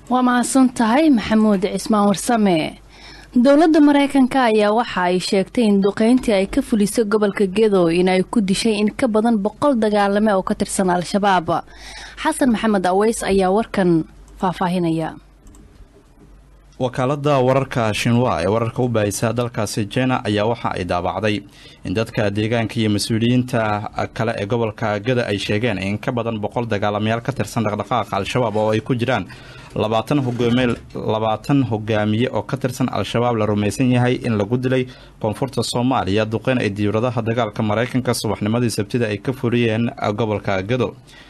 waa mahadsan tahay maxamuud cismaan warsame dowladda mareykanka ayaa waxa ay sheegtay in duqeyntii ay ka fulisay gobolka gedo in ay ku dishay in ka badan boqol dagaalame oo ka tirsan al-shabaab xasan maxamed aweys ayaa warkan faahfaahinaya wakaalada wararka shinwa ee wararka u baahisa dalkaasi jina ayaa waxa ay daabacday in dadka deegaanka iyo mas-uuliyiinta kale ee gobolka gada ay sheegeen in ka badan boqol dagaalamayaal ka tirsan dhaqdhaqaaqa al-shabaab oo ay ku jiraan labaatan hogaamiye oo ka tirsan al-shabaab la rumaysan yahay in lagu dilay koonfurta soomaaliya duqeyn ay diyauradaha dagaalka mareykanka subaxnimadii sabtida ay ka furiyeen gobolka gado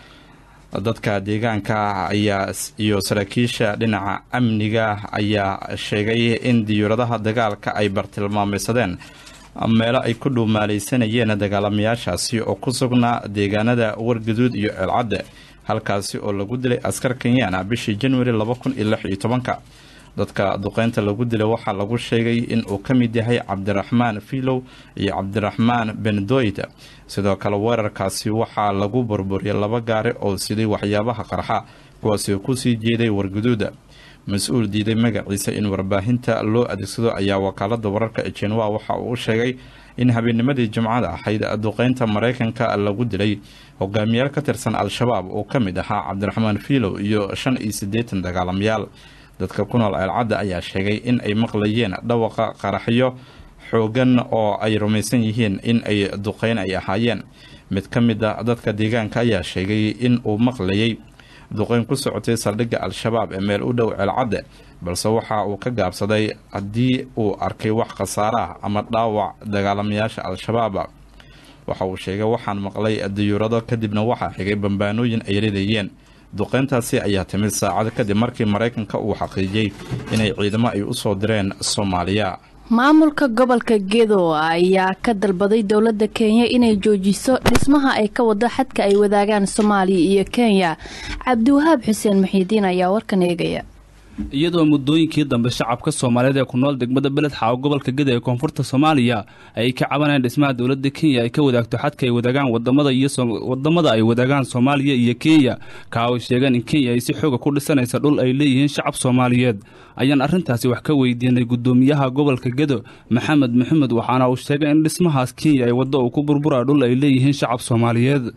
dadka deegaanka ayaa iyo saraakiisha dhinaca amniga ayaa sheegay in diyuuradaha dagaalka ay bartilmaameysadeen meelo ay ku dhuumaaleysanayeen dagaalamayaashaasi oo ku sugnaa deegaanada wargaduud iyo ceelcadde halkaasi oo lagu dilay askar kenyaana bishii januari laba kun iyo lix iyo tobanka dadka duqeynta lagu dilay waxaa lagu sheegay in uu ka mid yahay cabdiraxmaan filow iyo cabdiraxmaan bendoyd sidoo kale weerarkaasi waxaa lagu burburiyay laba gaari oo siday waxyaabaha qarxa kuwaasi kusii jeeday warguduuda mas-uul diiday magaciisa in warbaahinta loo adeegsado ayaa wakaalada wararka ee jenwa waxa uu u sheegay in habeennimadii jimcada ahayd duqeynta mareykanka lagu dilay hogaamiyaal ka tirsan al-shabaab oo ka mid ahaa cabdiraxmaan filow iyo shan iyo siddeetan dagaalamayaal dadka ku nool ceelcadda ayaa sheegay in ay maqlayeen dhawaqa qaraxyo xoogan oo ay rumaysan yihiin in ay duqeyn ay ahaayeen mid ka mid a dadka deegaanka ayaa sheegay in uu maqlayay duqeyn ku socotay saldhigga al-shabaab ee meel u dhow ceelcadde balse waxa uu ka gaabsaday haddii uu arkay wax khasaare ah ama dhaawac dagaalamayaasha al-shabaab waxa uu sheegay waxaan maqlay diyuurado kadibna waxaa xigay bambaanooyin ay ridayeen duqeyntaasi ayaa timid saacado kadib markii maraykanka uu xaqiijiyey inay ciidamo ay u soo direen soomaaliya maamulka gobolka gedo ayaa ka dalbaday dowladda kenya inay joojiso dhismaha ay ka wado xadka ay wadaagaan soomaaliya iyo kenya cabdiwahaab xuseen muxiidiin ayaa warkan eegaya iyadoo muddooyinkii dambe shacabka soomaaliyeed ee ku nool degmada beled xaawo gobolka geda ee koonfurta soomaaliya ay ka cabanayaan dhismaha dowladda kenya ay ka wadaagto xadka ay wadaagaan wadamada iyo wadamada ay wadaagaan soomaaliya iyo kenya ka ay sheegeen in kenya ay si xooga ku dhisanaysa dhul ay leeyihiin shacab soomaaliyeed ayaan arrintaasi wax ka weydiinay guddoomiyaha gobolka gedo maxamed maxamed waxaana uu sheegay in dhismahaas kenya ay waddo uu ku burbura dhul ay leeyihiin shacab soomaaliyeed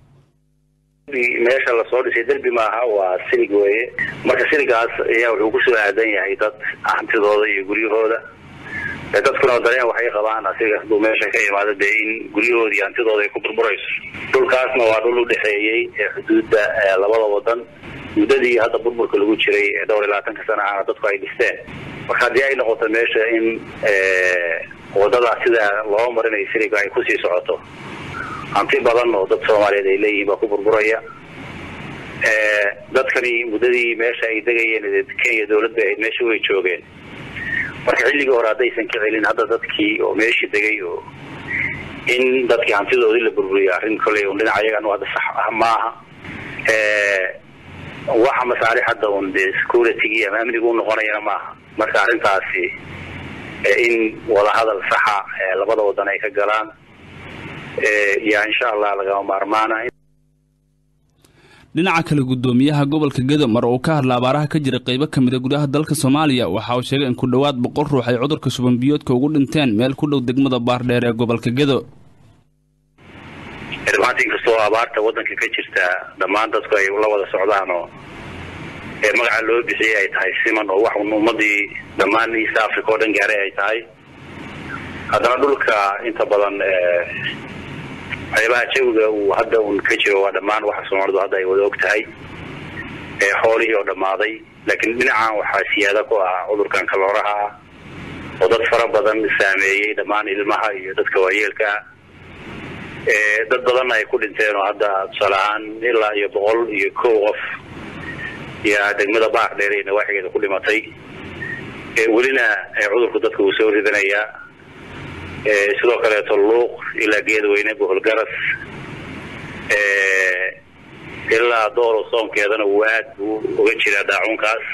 meesha lasoo dhisay derbi maaha waa silig weeye marka siligaas ayaa wuxuu kusoo aadan yahay dad hantidooda iyo guryahooda dadkuna dareen waxay qabaan asiga haduu meesha ka imaado dee in guryahooda iyo hantidooda ay ku burburayso dhulkaasna waa dhul udhexeeyey xuduudda labada wadan muddadii hadda burburka lagu jiray ee dhowr iyo labaatanka sana ahna dadku ay dhisteen marka haddii ay noqoto meesha in wadada sida loo marinayo siliga ay kusii socoto hanti badan oo dad soomaaliyeed ay leeyihiin baa ku burburaya dadkani muddadii meesha ay degayeen kenya dawlad bay ahayd meesha way joogeen marka xilligii hore haddaysan ka celin hadda dadkii oo meeshii degay oo in dadkii hantidoodii la burburiyo arrin kolley un dhinaca ayagan hadda sax ah maaha waxa masaarix hadda un dee security ama amnigu u noqonayana maaha marka arrintaasi in wadahadal saxa labada wadan ay ka galaan yaa insha allah lagama maarmaana dhinaca kale guddoomiyaha gobolka gedo mar uu ka hadla abaaraha ka jira qaybo ka mid a gudaha dalka soomaaliya waxa uu sheegay in ku dhowaad boqol ruux ay cudurka shubanbiyoodka ugu dhinteen meel ku dhow degmada baardheer ee gobolka gedo maanta inkastoo abaarta wadanka ka jirta dhammaan dadku ay la wada socdaan oo magaca loo bixiyey ay tahay siman oo wax ummadii dhammaan east africa oo dhan gaaray ay tahay haddana dhulka inta badan waxyaabaha jawiga uu hadda un ka jiro waa dhammaan waxa soomaalidu hadda ay wada og tahay xoolihii oo dhammaaday laakiin dhinacan waxaa siyaada ku ah cudurkan kalooraha ah oo dad fara badan saameeyey dhammaan ilmaha iyo dadka waayeelka ah dad badanna ay ku dhinteen oo hadda tusaale ahaan ilaa iyo boqol iyo kow qof yaa degmada baaq dheer ee nawaaxigeeda ku dhimatay welina cudurku dadka uu soo ridanayaa sidoo kaleeto luuq ilaa geedweyne boholgaras ilaa dooro soonkeedana uu aad buu uga jiraa daacuunkaas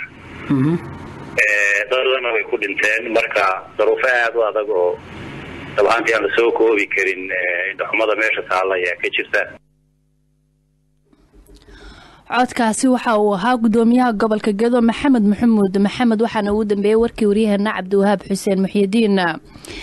dadana way ku dhinteen marka daruufo aad u adag oo dabahaantii aan la soo koobi karin indhaxumada meesha taalla ayaa ka jirta codkaasi waxa uu ahaa gudoomiyaha gobolka gedo maxamed maxamuud maxamed waxaana ugu dambeeyey warkii waryaheena cabdiwahaab xuseen muxyidiin